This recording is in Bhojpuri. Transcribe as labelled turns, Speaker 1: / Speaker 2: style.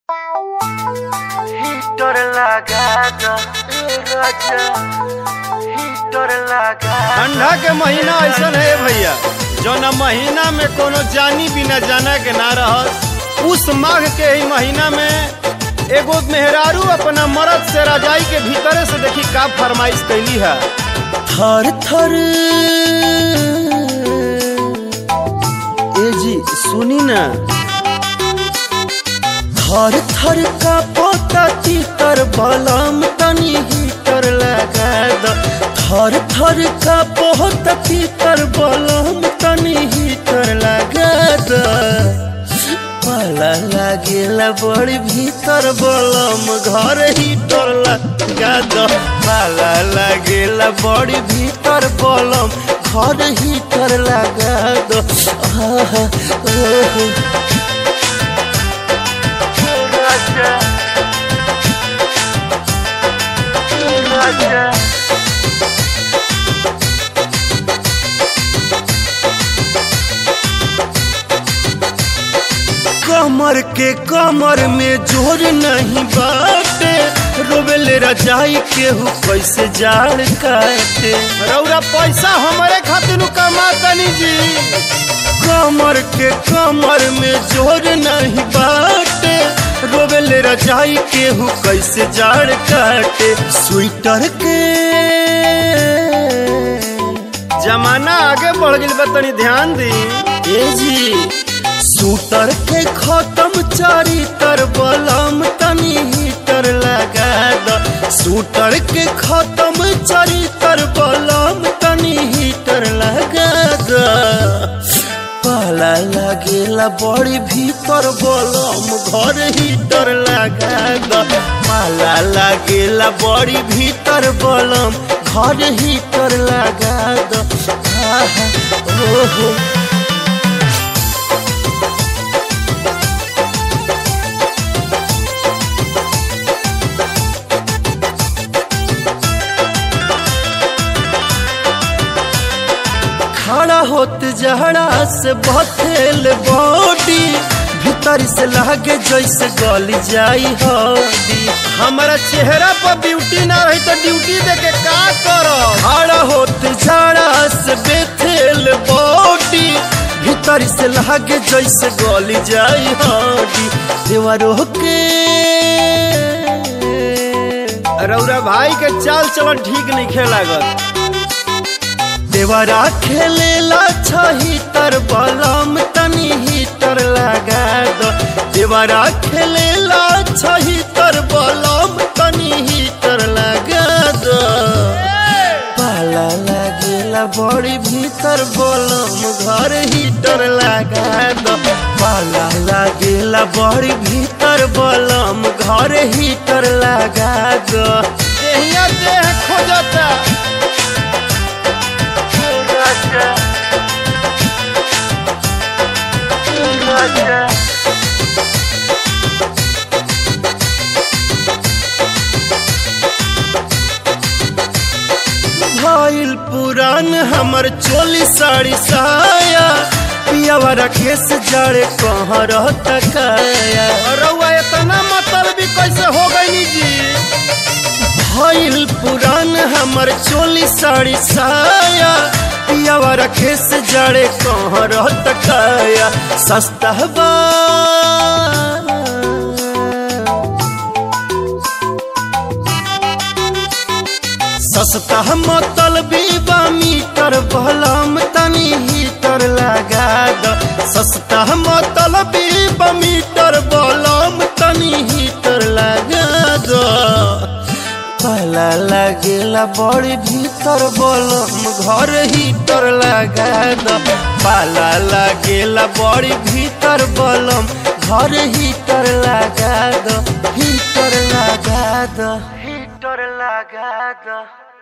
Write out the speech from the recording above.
Speaker 1: Hitor lagado, raja Hitor lagado
Speaker 2: ठंडा के महीना ऐसा है भैया जौना महीना में कोनो जानी बिना जाना के ना रहस उस माघ के ही महीना में एगो मेहरारू अपना मर्द से रजाई के भीतरे से देखी का फरमाइश कैली है
Speaker 3: थर थर ए जी सुनी ना थर थर का पोता तीतर बलम तनी हीटर लगा द थर थर का पोता तीतर बलम तनी हीटर लगा द पाला लागेला बड़ी भीतर बलम घर हीटर लगा द पाला लागेला बड़ी भीतर बलम घर हीटर लगा द आहा, ओहो।
Speaker 1: raja raja
Speaker 3: कमर के कमर में जोर नहीं बाटे रोबेल रजाई केहू कैसे जाड़ काटे
Speaker 2: रौरा पैसा हमारे खातिर कमा तनी जी
Speaker 3: कमर के कमर में जोर नहीं बाटे रोबेल रजाई केहू कैसे जाड़ काटे स्वेटर के
Speaker 2: जमाना आगे बढ़ गई बा तनी ध्यान दी
Speaker 3: ए जी सूटर के खत्म चारी तर बलम तनी हीटर लगा द सूटर के खत्म चारी तर बलम तनी हीटर लगा द पाला लागेला बड़ी भीतर बलम घर हीटर लगा द पाला लागेला बड़ी भीतर बलम घर हीटर लगा द आहा, ओहो खड़ा होत जहड़ा से बथेल बॉडी भीतर से लागे जैसे गल जाई हड्डी
Speaker 2: हमारा चेहरा पर ब्यूटी ना रही तो ड्यूटी दे के का करो
Speaker 3: खड़ा होत जहड़ा से बेथेल बॉडी भीतर से लागे जैसे गल जाई हड्डी देवरो के
Speaker 2: रौरा भाई के चाल चलन ठीक नहीं खे लागत
Speaker 3: देवरा खेलेला छही तर बलम तनी हीटर लगा दो देवरा खेलेला छही तर बलम तनी हीटर लगा दो पाला लागेला बड़ी भीतर बलम घर हीटर लगा दो पाला लागेला बड़ी भीतर बलम घर हीटर लगा दो
Speaker 2: देहिया देह खोजता
Speaker 1: raja raja
Speaker 3: भइल पुरान हमर चोली साड़ी साया पियावा रखे से जड़े कहाँ रहता काया
Speaker 2: रउआ इतना मतलब भी कैसे हो गई जी
Speaker 3: भइल पुरान हमर चोली साड़ी साया पियावा रखे से जड़े कहाँ रहता काया सस्ता बा सस्ता मतल बीबा मीटर बलम तनी हीटर लगा द सस्ता मतल बीबा मीटर बलम तनी हीटर लगा द पहला लागेला बड़ी भीतर बलम घर हीटर लगा द पाला लागेला बड़ी भीतर बलम घर हीटर लगा द हीटर लगा द
Speaker 1: Hitor lagado